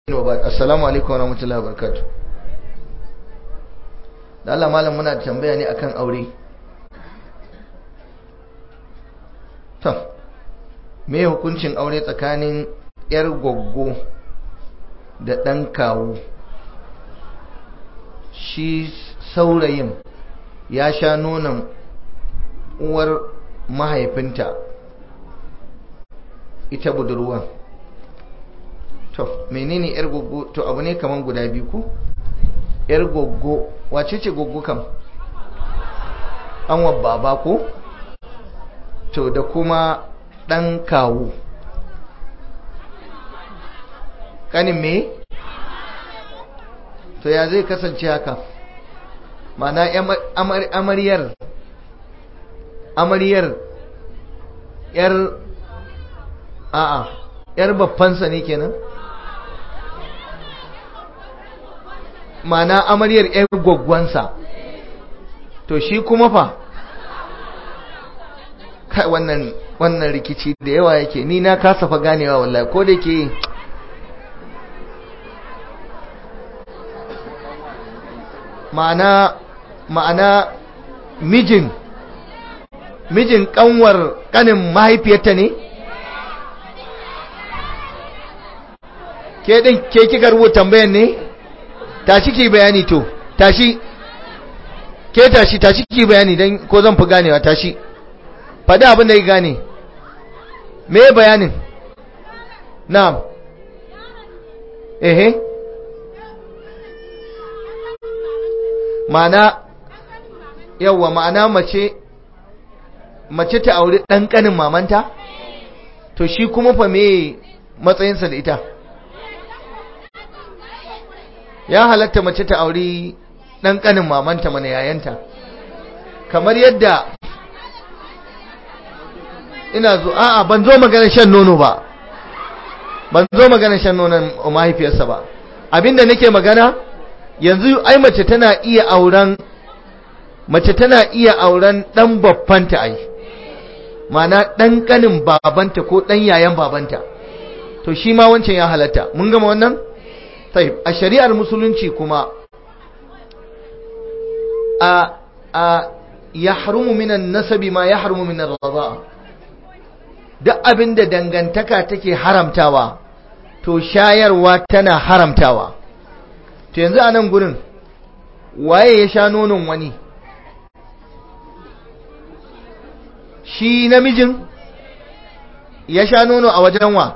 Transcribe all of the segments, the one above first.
wa ba'd assalamu alaikum wa rahmatullahi wa barakatuh da Allah malam muna tambaya ne akan aure to me hukuncin aure tsakanin yar goggo da ɗan kawo shi saurayin ya sha nonon uwar mahaifinta ita budurwan to menene yar goggo to abu ne kaman guda biyu ko yar goggo wace ce goggo kam an baba ko to da kuma ɗan kawo ƙanin me to ya zai kasance haka mana amaryar amaryar yar a'a yar babbansa ne kenan mana amaryar yar gwaggwansa to shi kuma fa kai wannan wannan rikici da yawa yake ni na kasa fa ganewa wallahi ko da ke ma'ana ma'ana mijin mijin kanwar kanin mahaifiyarta ne ke din ke kika rubuta tambayan ne tashi ki bayani to tashi ke tashi tashi ki bayani dan ko zan fi ganewa tashi faɗi abin da ya gane me bayanin na'am ehe ma'ana yawa ma'ana mace mace ta auri ɗan ƙanin mamanta to shi kuma fa me matsayinsa da ita ya halatta mace ta auri ɗan ƙanin mamanta mana yayanta kamar yadda ina zo a'a ban zo maganar shan nono ba ban zo maganar shan nonon mahaifiyarsa ba abinda nake magana yanzu ai mace tana iya auren mace tana iya auren dan babbanta ai mana dan kanin babanta ko dan yayan babanta to shi ma wancan ya halatta mun gama wannan tayyib a shari'ar musulunci kuma a a yahrumu minan nasabi ma yahrumu min ar-radha'a duk abinda dangantaka take haramtawa to shayarwa tana haramtawa to yanzu a nan gurin waye ya sha nonon wani shi namijin ya sha nono a wajen wa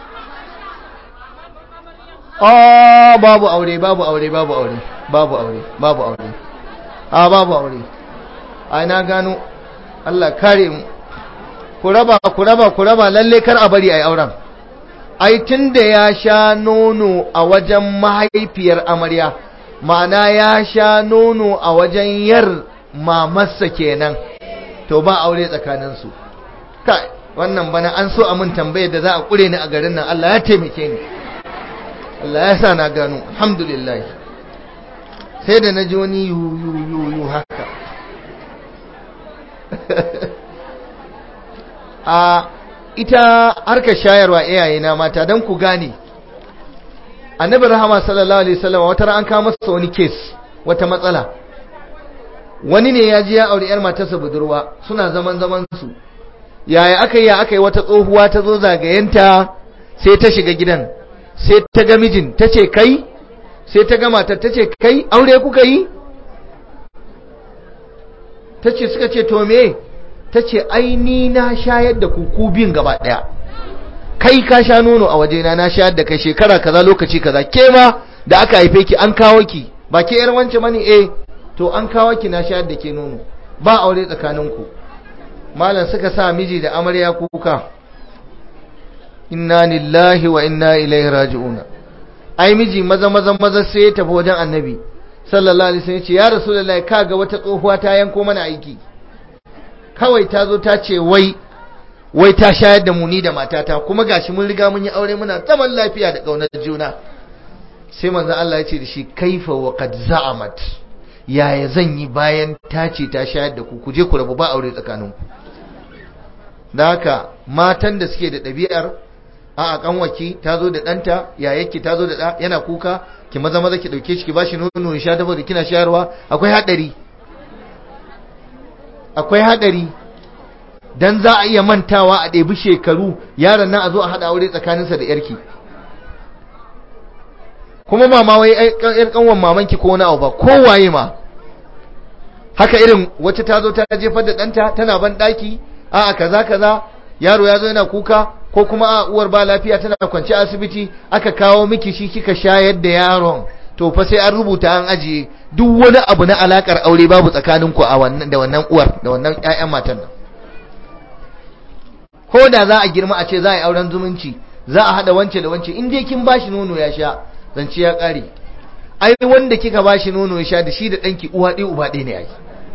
oh babu aure babu aure babu aure babu aure babu aure a babu aure a na gano Allah kare mu ku raba ku raba ku raba lalle kar a bari a yi auren ai tun da ya sha nono a wajen mahaifiyar amarya ma'ana ya sha nono a wajen yar mamarsa kenan to ba aure tsakaninsu kai wannan bana an so a mun tambayar da za a kure ni a garin nan Allah ya taimake ni Allah ya sa na gano alhamdulillah sai da na ji wani yu yu yu yu haka a ita harkar shayarwa iyaye na mata don ku gane annabi rahama sallallahu alaihi wasallam wata ran an kawo masa wani case wata matsala wani ne ya ji ya aure yar matarsa budurwa suna zaman zaman su yaya aka yi ya aka yi wata tsohuwa ta zo zagayenta sai ta shiga gidan sai ta ga mijin ta ce kai sai ta ga matar ta ce kai aure kuka yi ta ce suka ce to me ta ce aini na shayar da kuku biyun gaba daya kai ka sha nono a wajena na shayar da kai shekara kaza lokaci kaza ke ma da aka haife ki an kawo ki ba ke yar wance mani eh to an kawo ki na shayar da ke nono ba aure tsakaninku malam suka sa miji da amarya kuka inna lillahi wa inna ilaihi raji'una ai miji maza maza maza sai ya tafi wajen annabi sallallahu alaihi wasallam ya ce ya rasulullahi kaga wata tsohuwa ta yanko mana aiki kawai ta zo ta ce wai wai ta shayar da mu ni da matata kuma gashi mun riga mun yi aure muna zaman lafiya da kaunar juna sai manzo Allah ya ce da shi kaifa wa qad za'amat yaya zan yi bayan ta ce ta shayar da ku ku je ku rabu ba aure tsakaninku da haka matan da suke da ɗabi'ar a kanwaki ta zo da ɗanta yayakki ta zo da ɗa yana kuka ki maza maza ki ɗauke shi ki bashi nono ya sha dafa da kina shayarwa akwai haɗari akwai haɗari dan za a iya mantawa a ɗebi shekaru yaron nan a zo a haɗa aure tsakaninsa da yarki kuma mama wai yar kanwan mamanki ko wani abu ba kowaye ma haka irin wacce ta zo ta jefar da ɗanta tana ban ɗaki a kaza kaza yaro ya zo yana kuka ko kuma a uwar ba lafiya tana kwance asibiti aka kawo miki shi kika shayar da yaron to fa sai an rubuta an ajiye duk wani abu na alakar aure babu tsakaninku a wannan da wannan uwar da wannan ƴaƴan matan nan ko da za a girma a ce za a yi auren zumunci za a haɗa wance da wance in dai kin bashi nono ya sha zance ya ƙare ai wanda kika bashi nono ya sha da shi da ɗanki uwa ɗaya uba ɗaya ne ai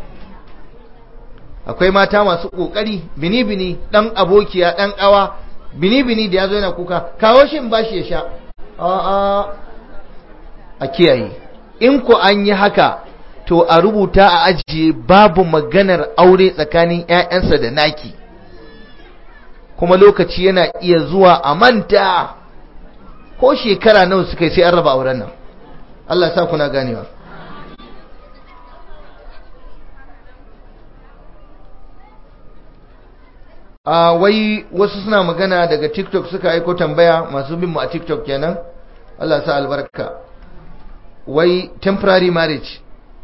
akwai mata masu ƙoƙari bini-bini ɗan abokiya ɗan ƙawa bini-bini da ya zo yana kuka kawo shi in bashi ya sha a'a a kiyaye in ku an yi haka to a rubuta a ajiye babu maganar aure tsakanin 'ya'yansa da naki kuma lokaci yana iya zuwa a manta ko shekara nawa suka yi sai an raba auren nan Allah ya sa kuna ganewa a wai wasu suna magana daga TikTok suka aiko tambaya masu bin mu a TikTok kenan Allah ya sa albarka wai temporary marriage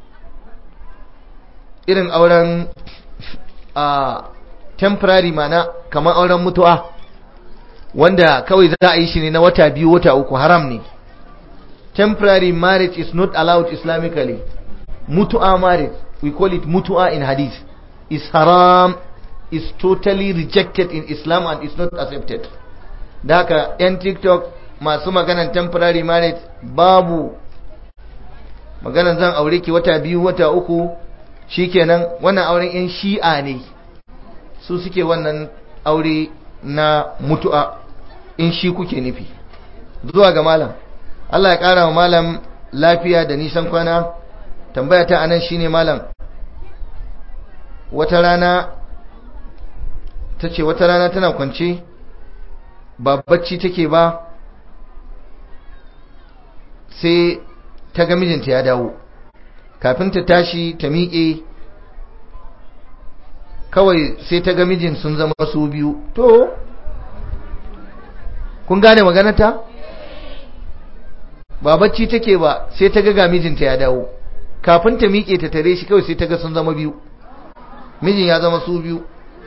irin auren a temporary mana kamar auren mutuwa wanda kawai za a yi shi ne na wata biyu wata uku haram ne temporary marriage is not allowed islamically mutu'a marriage we call it mutu'a in hadith is haram is totally rejected in islam and is not accepted da haka yan tiktok masu maganan temporary marriage babu maganan zan aure ki wata biyu wata uku shikenan wannan auren yan shi'a ne su suke wannan aure na mutu'a in shi kuke nufi zuwa ga malam Allah ya ƙara wa malam lafiya da nisan kwana tambaya ta anan shine malam wata rana ta ce wata rana tana kwance ba bacci take ba sai ta ga mijinta ya dawo kafin ta tashi ta miƙe kawai sai ta ga mijin sun zama su biyu to kun gane maganata ba bacci take ba sai ta ga ga mijinta ya dawo kafin ta miƙe ta tare shi kawai sai ta ga sun zama biyu mijin ya zama su biyu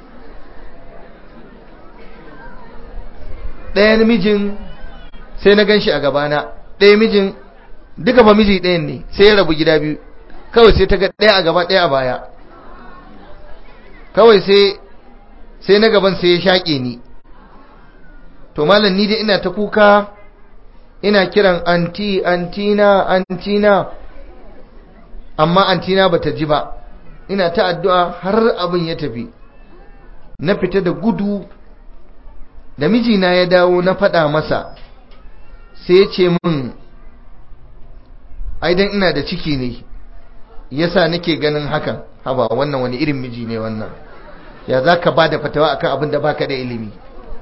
ɗayan mijin sai na gan shi a gabana ɗaya mijin duka ba miji ɗayan ne sai ya rabu gida biyu kawai sai ta ga ɗaya a gaba ɗaya a baya kawai sai sai na gaban sai ya shaƙe ni to malam ni dai ina ta kuka ina kiran anti antina antina amma antina bata ji ba ina ta addu'a har abin ya tafi na fita da gudu da mijina ya dawo na faɗa masa sai ya ce min aidan ina da ciki ne yasa nake ganin hakan haba wannan wani irin miji ne wannan ya za ka ba da fatawa akan abin da baka da ilimi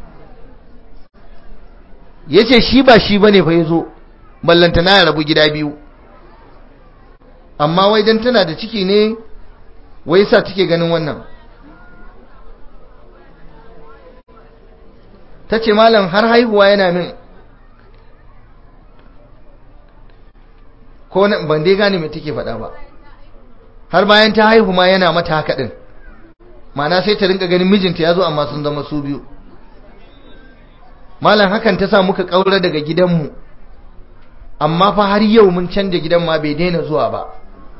ya ce shi ba shi ba ne fa ya zo ballanta na rabu gida biyu amma wai don tana da ciki ne wai sa take ganin wannan ta ce malam har haihuwa yana min ko ban dai gane mai take faɗa ba har bayan ta haihu ma yana mata haka ɗin mana sai ta rinka ganin mijinta ya zo amma sun zama su biyu malam hakan ta sa muka ƙaura daga gidanmu amma fa har yau mun canja gidan ma bai daina zuwa ba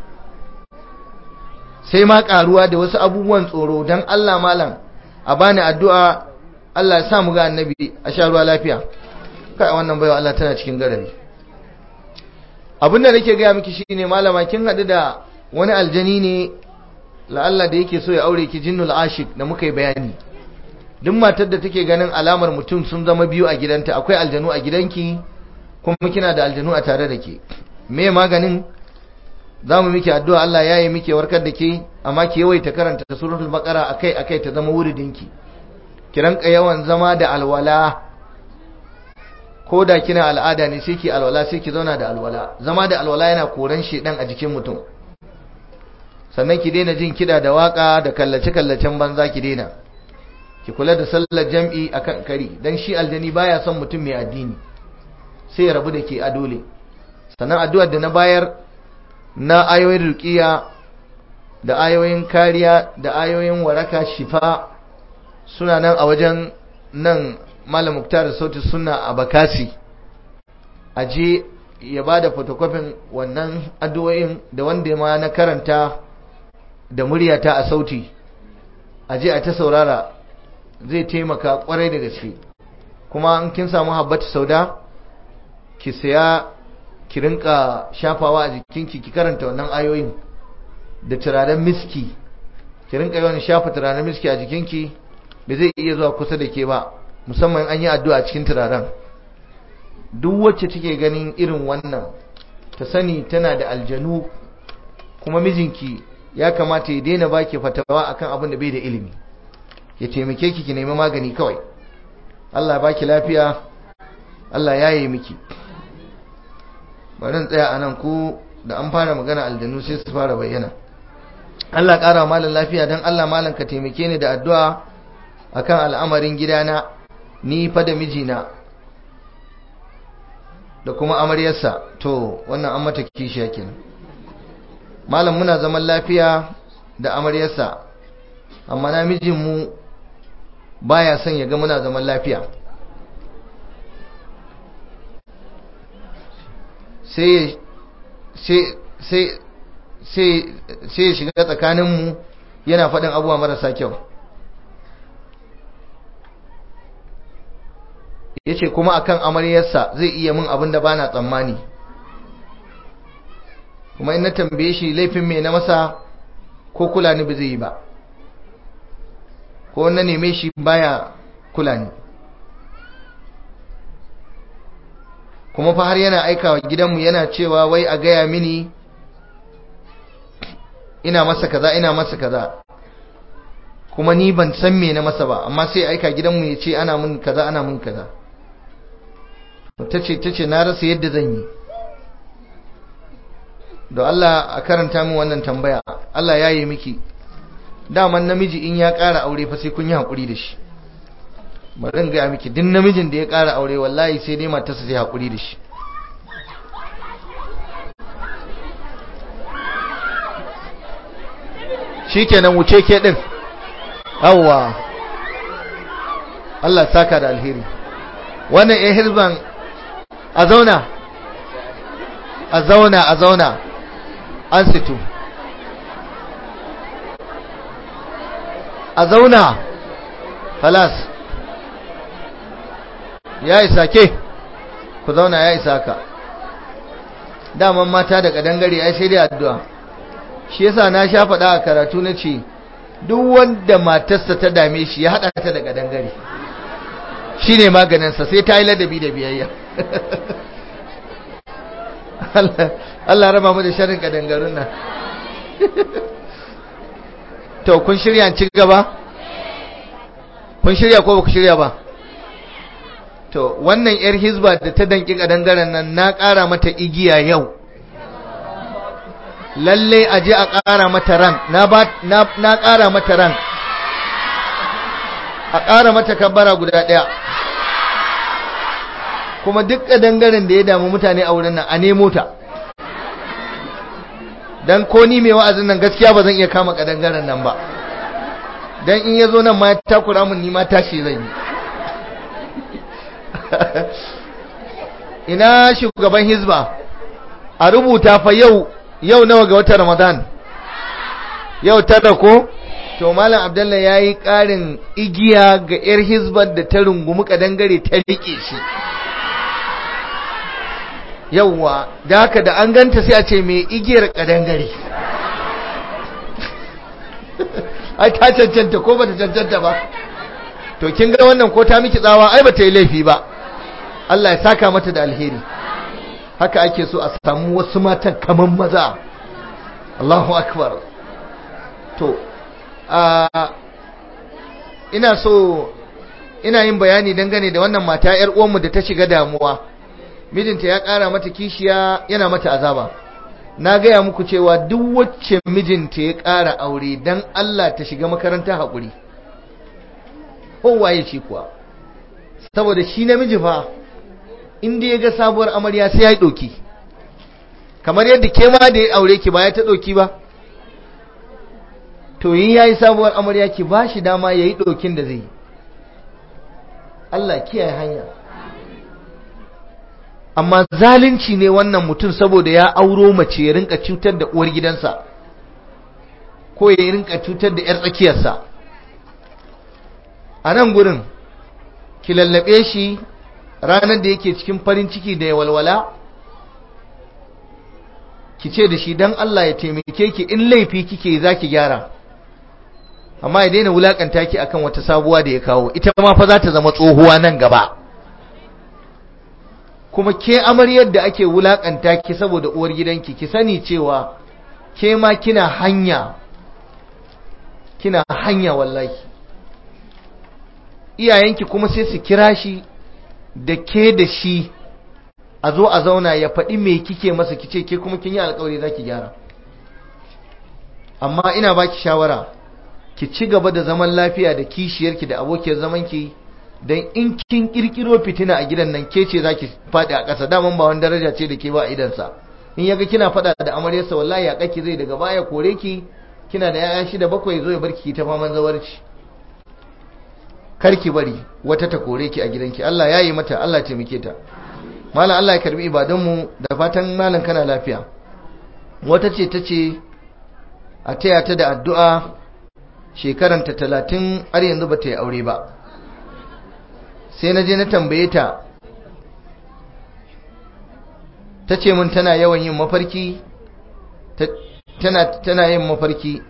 sai ma ƙaruwa da wasu abubuwan tsoro don Allah malam a bani addu'a Allah ya sa mu ga annabi a sha ruwa lafiya kai wannan baiwa Allah tana cikin garari abin da nake gaya miki shine malama kin haɗu da wani aljani ne la'alla da yake so ya aure ki jinnul ashik da muka yi bayani duk matar da take ganin alamar mutum sun zama biyu a gidanta akwai aljanu a gidanki kuma kina da aljanu a tare da ke me maganin za mu miki addu'a Allah ya yi miki warkar da ke amma ki yawaita karanta suratul baqara akai akai ta zama wuridinki ki ranka yawan zama da alwala ko da kina al'ada ne sai ki alwala sai ki zauna da alwala zama da alwala yana koran shedan a jikin mutum sannan ki daina jin kida da waka da kallace kallacen banza ki daina ki kula da sallar jam'i akan kari dan shi aljani baya son mutum mai addini sai ya rabu da ke a dole sannan addu'ar da na bayar na ayoyin ruqiya da ayoyin kariya da ayoyin waraka shifa suna nan a wajen nan malam muktar sauti suna a bakasi aje ya ba da fotokofin wannan addu'o'in da wanda ma na karanta da muryata a sauti aje a ta saurara zai taimaka kwarai da gaske kuma an kin samu habbatu sauda ki saya ki rinka shafawa a jikinki ki karanta wannan ayoyin da turaren miski ki rinka yawan shafa turaren miski a jikinki da zai iya zuwa kusa da ke ba musamman an yi addu'a cikin turaren duk wacce take ganin irin wannan ta sani tana da aljanu kuma mijinki ya kamata ya daina baki fatawa akan abin da bai da ilimi ya taimake ki ki nemi magani kawai Allah ya baki lafiya Allah ya yi miki bari tsaya a nan ku da an fara magana aljanu sai su fara bayyana Allah ƙara malam lafiya don Allah malam ka taimake ni da addu'a akan al'amarin gidana ni fa da mijina da kuma amaryarsa to wannan an mata kishiya kenan malam muna zaman lafiya da amaryarsa amma na mijinmu baya son ya ga muna zaman lafiya sai sai ya shiga tsakaninmu yana faɗin abubuwa marasa kyau ya ce kuma akan amaryarsa zai iya min abin da bana tsammani kuma in na tambaye shi laifin mai na masa ko kula ni ba zai yi ba ko na neme shi baya kula ni kuma fa har yana aikawa gidanmu yana cewa wai a gaya mini ina masa kaza ina masa kaza kuma ni ban san me na masa ba amma sai aika gidanmu ya ce ana mun kaza ana mun kaza tace tace na rasa yadda zan yi da Allah a karanta min wannan tambaya Allah ya yi miki daman namiji in ya ƙara aure fa sai kun yi haƙuri da shi bari in gaya miki duk namijin da ya ƙara aure wallahi sai dai matarsa sai haƙuri da shi shikenan wuce ke din awwa Allah saka da alheri wannan eh hizban a zauna a zauna a zauna an situ a zauna halas ya isa ke ku zauna ya isa ka daman mata da kadangare ai sai dai addu'a shi yasa na sha faɗa a karatu na ce duk wanda matarsa ta dame shi ya haɗa ta da kadangare shi ne maganinsa sai ta yi ladabi da biyayya Allah raba mu da sharin kadangarun nan to kun shirya ci gaba kun shirya ko ba ku shirya ba to wannan yar hizba da ta danki kadangaren nan na ƙara mata igiya yau lalle a je a ƙara mata ran na ƙara mata ran a ƙara mata kabbara guda ɗaya kuma duk kadangaren da ya damu mutane a wurin nan a nemo ta dan ko ni mai wa'azin nan gaskiya ba zan iya kama kadangaren nan ba dan in yazo nan ma ya takura mun ni ma tashi zan yi ina shugaban hizba a rubuta fa yau yau nawa ga watan ramadan yau tara ko to malam abdullahi yayi karin igiya ga yar hizbar da ta rungumi kadangare ta rike shi yauwa da haka da an ganta sai a ce mai igiyar kadangare ai ta cancanta ko bata cancanta ba to kin ga wannan ko ta miki tsawa ai bata yi laifi ba Allah ya saka mata da alheri haka ake so a samu wasu matan kaman maza Allahu akbar to a ina so ina yin bayani dangane da wannan mata yar uwanmu da ta shiga damuwa mijinta ya ƙara mata kishiya yana mata azaba na gaya muku cewa duk wacce mijinta ya ƙara aure dan Allah ta shiga makaranta haƙuri kowaye ce kuwa saboda shi namiji fa inda ya ga sabuwar amarya sai ya yi ɗoki kamar yadda ke ma da ya aure ki ba ya ta ɗoki ba to yin ya yi sabuwar amarya ki ba shi dama ya yi ɗokin da zai yi Allah kiyaye hanya amma zalunci ne wannan mutum saboda ya auro mace ya rinka cutar da uwar gidansa ko ya rinka cutar da 'yar tsakiyarsa a nan gurin ki lallabe shi ranar da yake cikin farin ciki da ya walwala ki ce da shi don Allah ya taimake ki in laifi kike za ki gyara amma ya daina wulakanta ki akan wata sabuwa da ya kawo ita ma fa za ta zama tsohuwa nan gaba kuma ke amaryar da ake wulakanta ki saboda uwar gidanki ki sani cewa ke ma kina hanya kina hanya wallahi iyayenki kuma sai su kira shi da ke da shi a zo a zauna ya faɗi me kike masa kice ke kuma kin yi alkawari za ki gyara amma ina baki shawara ki ci gaba da zaman lafiya da kishiyarki da abokiyar zamanki don in kin kirkiro fitina a gidan nan ke ce za ki faɗi a ƙasa daman ba wani daraja ce da ke ba a idansa in yaga kina faɗa da amaryarsa wallahi ya ƙaki zai daga baya kore ki kina da 'ya'ya shida bakwai zo ya barki ta faman zawarci karki bari wata ta kore ki a gidanki Allah ya yi mata Allah taimake ta malam Allah ya karbi ibadunmu da fatan malam kana lafiya wata ce ta ce a taya ta da addu'a shekaranta talatin har yanzu ba ta yi aure ba sai na je na tambaye ta ta ce mun tana yawan yin mafarki tana yin mafarki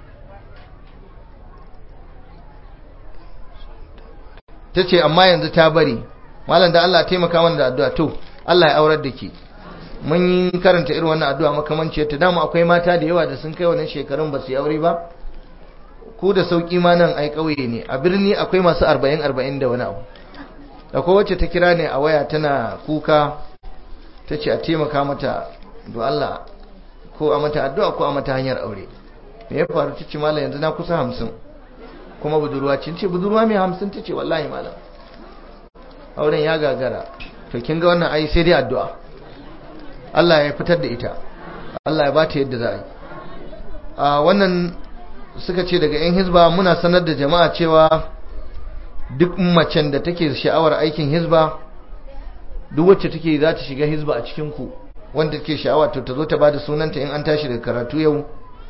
ta ce amma yanzu ta bari malam da Allah taimaka mana da addu'a to Allah ya aurar da ke mun yi karanta irin wannan addu'a makamanciyar ta dama akwai mata da yawa da sun kai wannan shekarun ba su yi aure ba ku da sauki ma nan ai kauye ne a birni akwai masu 40 40 da wani abu akwai wacce ta kira ne a waya tana kuka ta ce a taimaka mata do Allah ko a mata addu'a ko a mata hanyar aure me ya faru ta ce malam yanzu na kusa hamsin kuma budurwa ce ce budurwa mai hamsin ta ce wallahi malam auren ya gagara to kin ga wannan ai sai dai addu'a Allah ya fitar da ita Allah ya bata yadda za a yi a wannan suka ce daga yan hizba muna sanar da jama'a cewa duk macen da take sha'awar aikin hizba duk wacce take za ta shiga hizba a cikin ku wanda take sha'awa to ta zo ta bada sunanta in an tashi daga karatu yau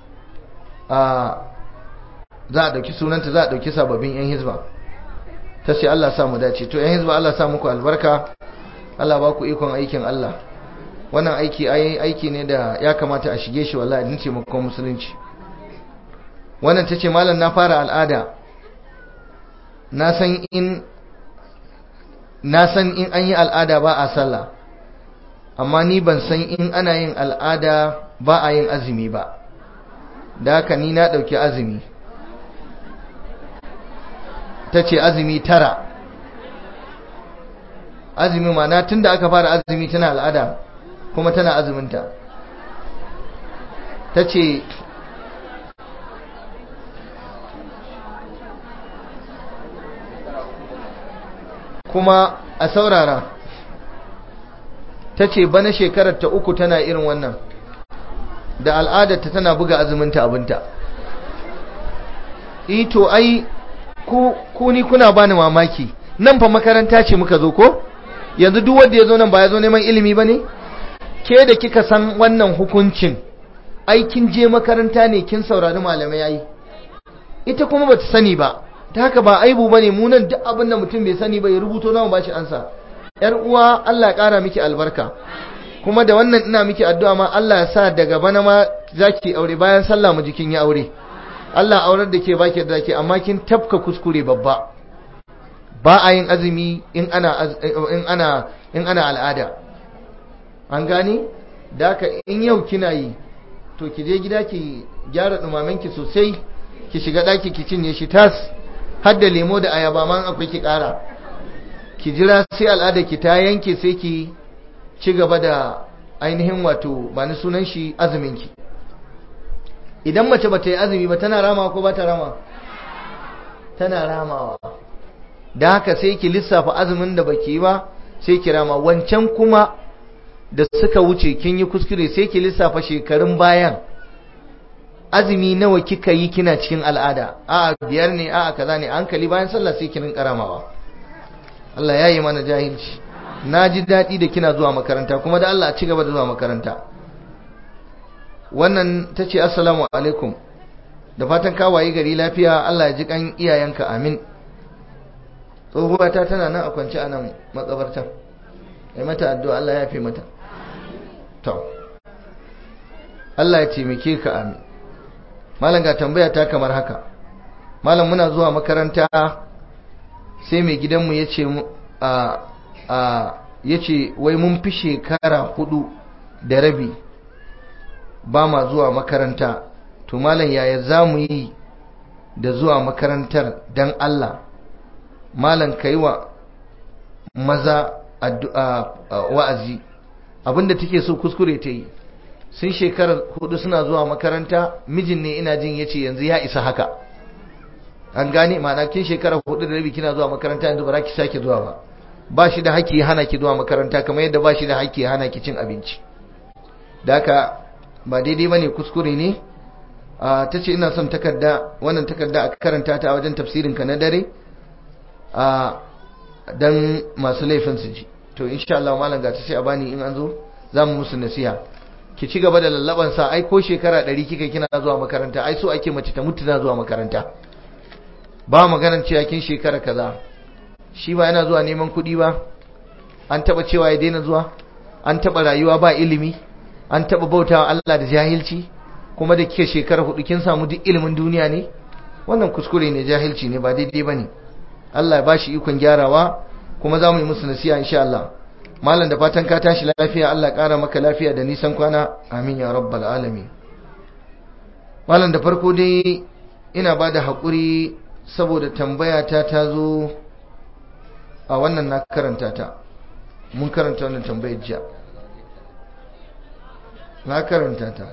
a za a ɗauki sunanta za a ɗauki sababbin 'yan hizba ta ce Allah sa mu dace to 'yan hizba Allah sa muku albarka Allah ba ku ikon aikin Allah wannan aiki aiki ne da ya kamata a shige shi wallahi din ce makon musulunci wannan ta ce malam na fara al'ada na san in na san in an yi al'ada ba a sallah amma ni ban san in ana yin al'ada ba a yin azumi ba da haka ni na ɗauki azumi ta ce azumi tara azumi mana tun da aka fara azumi tana al'ada kuma tana azuminta ta ce kuma a saurara ta ce bana shekarar ta uku tana irin wannan da al'adarta tana buga azuminta abinta ito ai ku ni kuna bani mamaki nan fa makaranta ce muka zo ko yanzu duk wanda ya zo nan ba ya zo neman ilimi ba ne ke da kika san wannan hukuncin ai kin je makaranta ne kin saurari malamai yayi ita kuma bata sani ba ta haka ba aibu bane mu nan duk abin da mutum bai sani ba ya rubuto namu bashi ansa yar uwa Allah ya kara miki albarka kuma da wannan ina miki addu'a ma Allah ya sa daga bana ma zaki aure bayan sallah mu jikin ya aure Allah aurar da ke baki da ke amma kin tafka kuskure babba ba a yin azumi in ana in ana in ana al'ada an gani da ka in yau kina yi to ki je gida ki gyara dumamen ki sosai ki shiga daki ki cinye shi tas har da lemo da ayaba man akwai ki kara ki jira sai al'ada ki ta yanke sai ki ci gaba da ainihin wato ba ni sunan shi azumin ki idan mace ba ta yi azumi ba tana rama ko ba ta rama tana ramawa da haka sai ki lissafa azumin da baki yi ba sai ki rama wancan kuma da suka wuce kin yi kuskure sai ki lissafa shekarun bayan azumi nawa kika yi kina cikin al'ada a'a biyar ne a'a kaza ne hankali bayan sallah sai ki rinka ramawa Allah ya yi mana jahilci na ji daɗi da kina zuwa makaranta kuma da Allah a ci gaba da zuwa makaranta wannan ta ce assalamu alaikum da fatan kawaye gari lafiya Allah ya ji kan iyayenka amin tsohuwata tana nan a kwance a nan makabartan ya mata addu'a Allah ya fi mata to Allah ya taimake ka amin malam ga tambaya ta kamar haka malam muna zuwa makaranta sai mai gidanmu ya ce ya ce wai mun fi shekara hudu da rabi ba ma zuwa makaranta to malam yaya za mu yi da zuwa makarantar don Allah malam ka yi wa maza wa'azi abinda take so kuskure ta yi sun shekarar hudu suna zuwa makaranta mijin ne ina jin yace yanzu ya isa haka an gane ma'ana kin shekarar hudu da rabi kina zuwa makaranta yanzu ba za ki sake zuwa ba ba shi da haƙƙi hana ki zuwa makaranta kamar yadda ba shi da haƙƙi hana ki cin abinci da haka ba daidai bane kuskure ne ta ce ina son takarda wannan takarda a karanta ta a wajen tafsirin ka na dare dan masu laifin su ji to insha Allah malam ga ta sai a bani in an zo za mu musu nasiha ki ci gaba da lallaban sa ai ko shekara 100 kika kina zuwa makaranta ai so ake mace ta mutu na zuwa makaranta ba maganar cewa kin shekara kaza shi ba yana zuwa neman kuɗi ba an taba cewa ya daina zuwa an taba rayuwa ba ilimi an taba bautawa Allah da jahilci kuma da kike shekara hudu kin samu duk ilimin duniya ne wannan kuskure ne jahilci ne ba daidai bane Allah ya bashi ikon gyarawa kuma za mu yi musu nasiha insha Allah malam da fatan ka tashi lafiya Allah ƙara maka lafiya da nisan kwana amin ya rabbal alamin malam da farko dai ina ba da haƙuri saboda tambaya ta ta zo a wannan na karanta ta mun karanta wannan tambayar jiya na karanta ta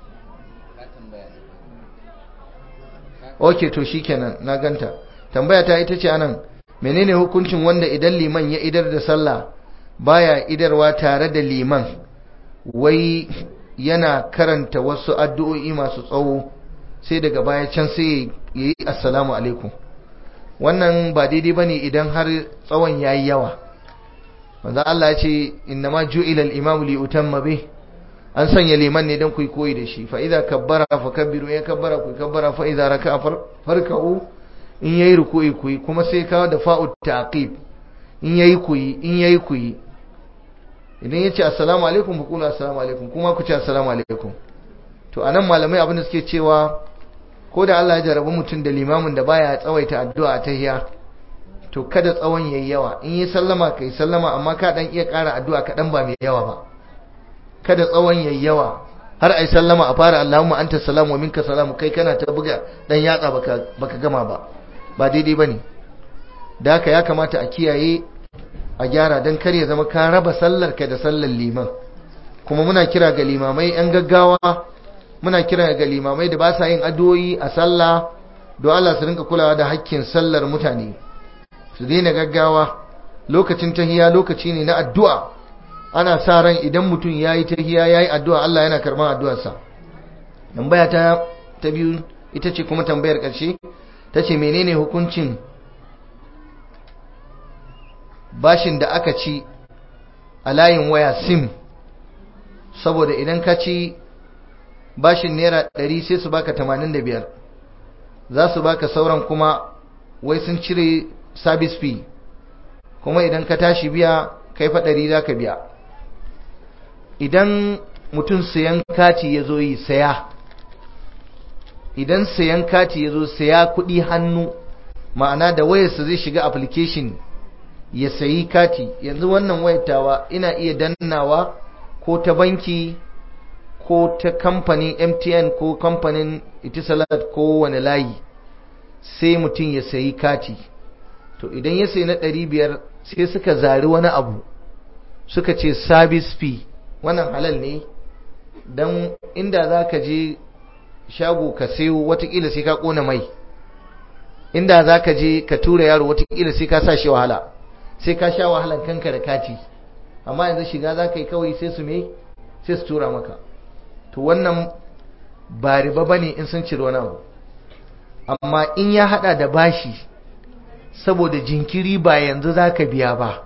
ok to shikenan na ganta tambaya ta ita ce anan menene hukuncin wanda idan liman ya idar da sallah baya idarwa tare da liman wai yana karanta wasu addu'o'i masu tsawo sai daga baya can sai yayi assalamu alaikum wannan ba daidai bane idan har tsawon yayi yawa manzo Allah ya ce innama ju'ila al-imamu li utamma bih an sanya liman ne dan ku koyi da shi fa idza kabbara fa kabbiru ya kabbara ku kabbara fa idza raka'a farka'u in yayi ruku'i ku kuma sai kawo da fa'u taqib in yayi ku in yayi ku idan yace assalamu alaikum ku kula assalamu alaikum kuma ku ce assalamu alaikum to anan malamai abin da suke cewa ko da Allah ya jarabi mutum da limamin da baya tsawaita addu'a ta hiya to kada tsawon yayi yawa in yi sallama kai sallama amma ka dan iya ƙara addu'a kaɗan ba mai yawa ba kada tsawon yayi yawa har ai sallama a fara Allahumma anta salamu wa minka salamu kai kana ta buga dan yatsa baka baka gama ba ba daidai bane da haka ya kamata a kiyaye a gyara dan kar ya zama ka raba sallar ka da sallar liman kuma muna kira ga limamai yan gaggawa muna kira ga limamai da ba sa yin addu'o'i a sallah don Allah su rinka kulawa da hakkin sallar mutane su daina gaggawa lokacin tahiya lokaci ne na addu'a ana sa ran idan mutum ya yi tahiya ya yi addu'a Allah yana karɓar addu'arsa tambaya ta ta biyu ita ce kuma tambayar ƙarshe ta ce menene hukuncin bashin da aka ci a layin waya sim saboda idan ka ci bashin naira ɗari sai su baka tamanin da biyar za su baka sauran kuma wai sun cire service fee kuma idan ka tashi biya kai fa ɗari za ka biya idan mutum sayan kati ya zo yi saya idan sayan kati ya zo saya kuɗi hannu ma'ana da wayarsa zai shiga application ya sayi kati yanzu wannan wayatawa ina iya dannawa ko ta banki ko ta kamfanin mtn ko kamfanin itisalat ko wani layi sai mutum ya sayi kati to idan ya sayi na ɗari biyar sai suka zari wani abu suka ce service fee wannan halal ne don inda za ka je shago ka sayo watakila sai ka kona mai inda za ka je ka tura yaro watakila sai ka sa shi wahala sai ka sha wahalan kanka da kati amma yanzu shiga za ka yi kawai sai su me sai su tura maka to wannan ba riba ba ne in sun ciri wani abu amma in ya hada da bashi saboda jinkiri ba yanzu za ka biya ba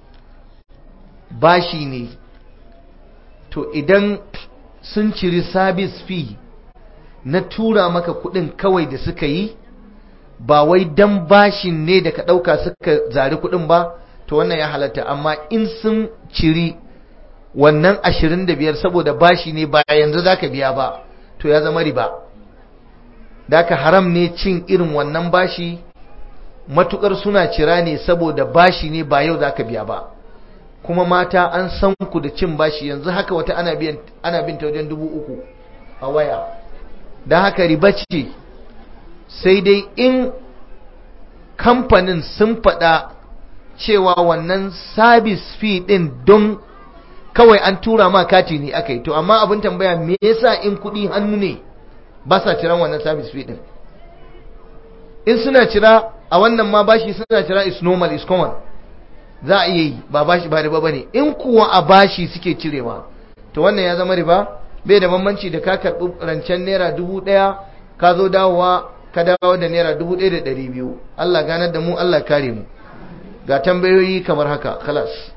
bashi ne to idan sun ciri service fee na tura maka kudin kawai da suka yi ba wai dan bashin ne da ka dauka suka zari kudin ba to wannan ya halatta amma in sun ciri wannan 25 saboda bashi ne ba yanzu zaka biya ba to ya zama riba daka haram ne cin irin wannan bashi matukar suna cira ne saboda bashi ne ba yau zaka biya ba kuma mata an san ku da cin bashi yanzu haka wata ana biyan ana bin ta wajen dubu uku a waya don haka riba ce sai dai in kamfanin sun faɗa cewa wannan service fee ɗin don kawai an tura ma kati ne aka yi to amma abin tambaya me yasa in kuɗi hannu ne ba sa ciran wannan service fee ɗin in suna cira a wannan ma bashi suna cira is normal is common za a iya yi ba bashi ba riba bane in kuwa a bashi suke cirewa to wannan ya zama riba bai da bambanci da ka karɓi rancen naira dubu ɗaya ka zo dawowa ka dawo da naira dubu ɗaya da ɗari biyu Allah ganar da mu Allah kare mu ga tambayoyi kamar haka khalas